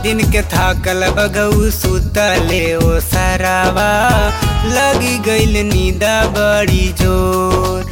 दिन के थाकल बगऊ सुतले ओ सरावा लगी गईल नींदा बड़ी जोर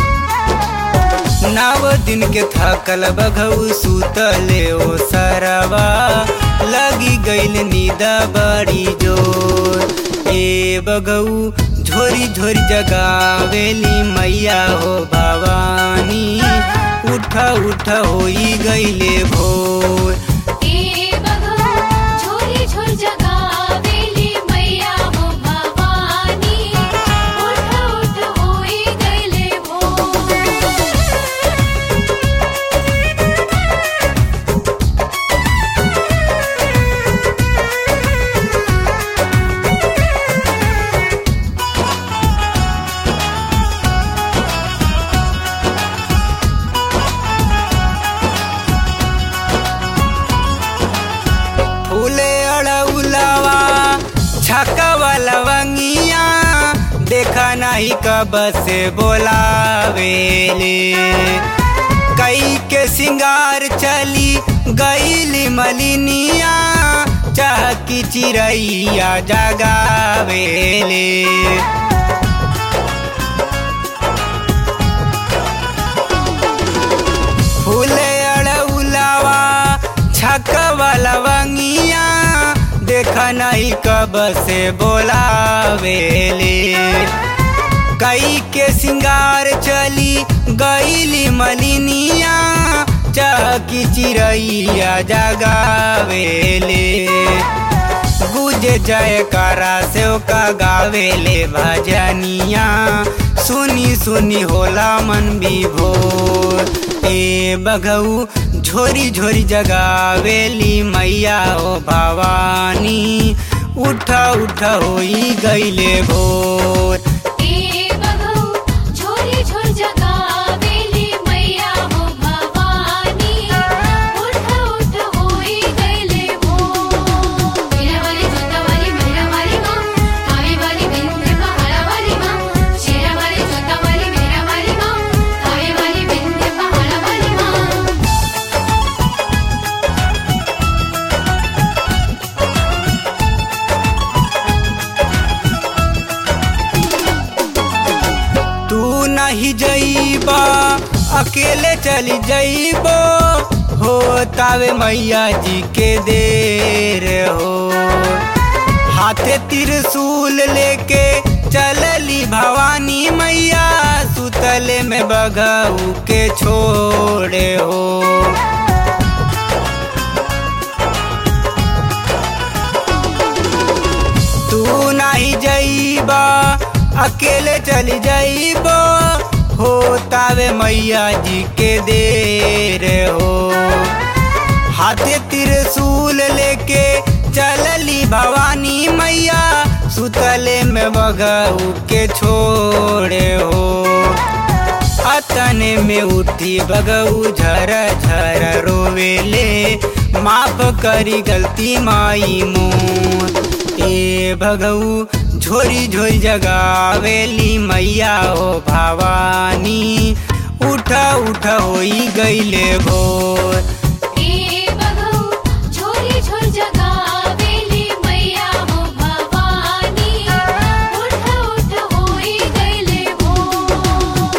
नव दिन के थाकल बघऊ सुतले ओ सरवा लगी गईल नींदा बड़ी जोर ए बघऊ झोरी झोरी जगावेली मैया हो भवानी उठ उठ होई गईले भोर ए बघऊ झोरी झोर जगावेली मैया हो भवानी उठ उठ होई गईले भोर फूले अड़उलवा छकवा लवंगिया देखा नहीं कब से बोलावेले कई के सिंगार चली गईली मलिनिया चहकी चिड़ैया जगावेले फूले अड़उलवा छकवा लवंगिया देखा नहीं कब से बोलावेले कई के सिंगार चली गईली मलिनिया चहकी चिड़ैया जगावेले गुजे जयकारा से का गावेले भजनिया सुनी सुनी होला मन विभोर ए बघऊ झोरी झोरी जगावेली मैया ओ भवानी उठ उठ होई गईले भोर ए बघऊ झोरी झोर जगावेली मैया हो भवानी उठ उठ होई गईले भोर मेरा वाली जोता वाली मेरा वाली माँ कावे वाली बिंदे पहाड़ा वाली माँ शेरा वाली जोता वाली मेरा वाली माँ कावे वाली बिंदे पहाड़ा वाली माँ तू नहीं जईबा अकेले चली जईबो हो तावे मैया जी के देर हो हाथे त्रिशूल लेके चलली भवानी मैया सुतले में बघऊ के छोड़े हो तू नहीं जईबा अकेले चली जईबो हो तावे मैया जी के देर हो हाथे त्रिशूल लेके चलली भवानी मैया सुतले में बगऊ के छोड़े हो अतने में उठी बगऊ झर झर रोवेले माफ करी गलती माई मोर ए भगऊ झोरी झोरी जगावेली मैया हो भवानी उठ उठ होई गईले भोर ए बघऊ झोरी झोर जगावेली मैया हो भवानी उठ उठ होई गईले भोर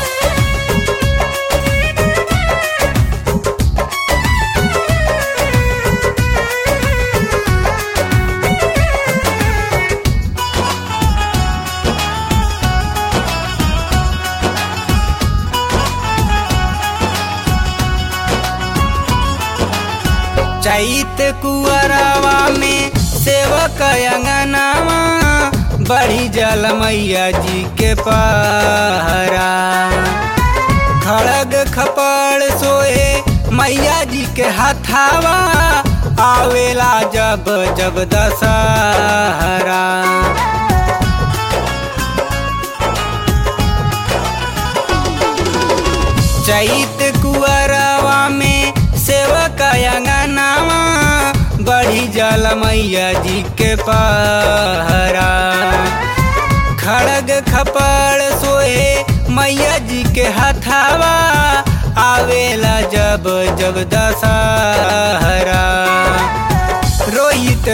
चैत कुअरवा में सेवक अंगनावा बड़ी जल मैया जी के पहरा खड़ग खपड़ सोए मैया जी के हथावा आवेला जब जब दशहरा चैत कुअरवा में सेवक अंगनावा बड़ी जल मैया जी के पहरा खड़ग खपड़ सोए मैया जी के हथावा आवेला जब जब दशहरा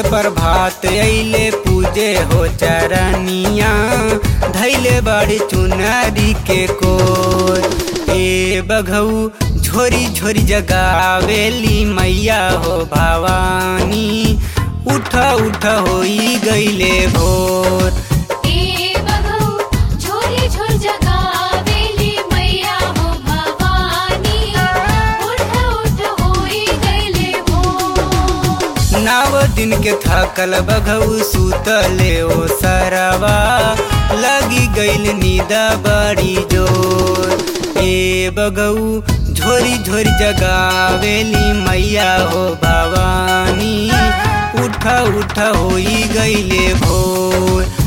प्रभात अइले पूजे हो चरनिया धैले बड़ी चुनरी के कोर ए बघऊ झोरी झोरी जगावेली मैया हो भवानी उठ उठ होई गईले भोर ए बघऊ झोरी झोर जगावेली मैया हो भवानी उठ उठ होई गईले भोर नाव दिन के थकल बघऊ सुतले ओ सरवा लगी गईल नींदा बड़ी जोर ए बघऊ झोरी झोरी जगावेली मैया हो भवानी उठ उठ होई गईले भोर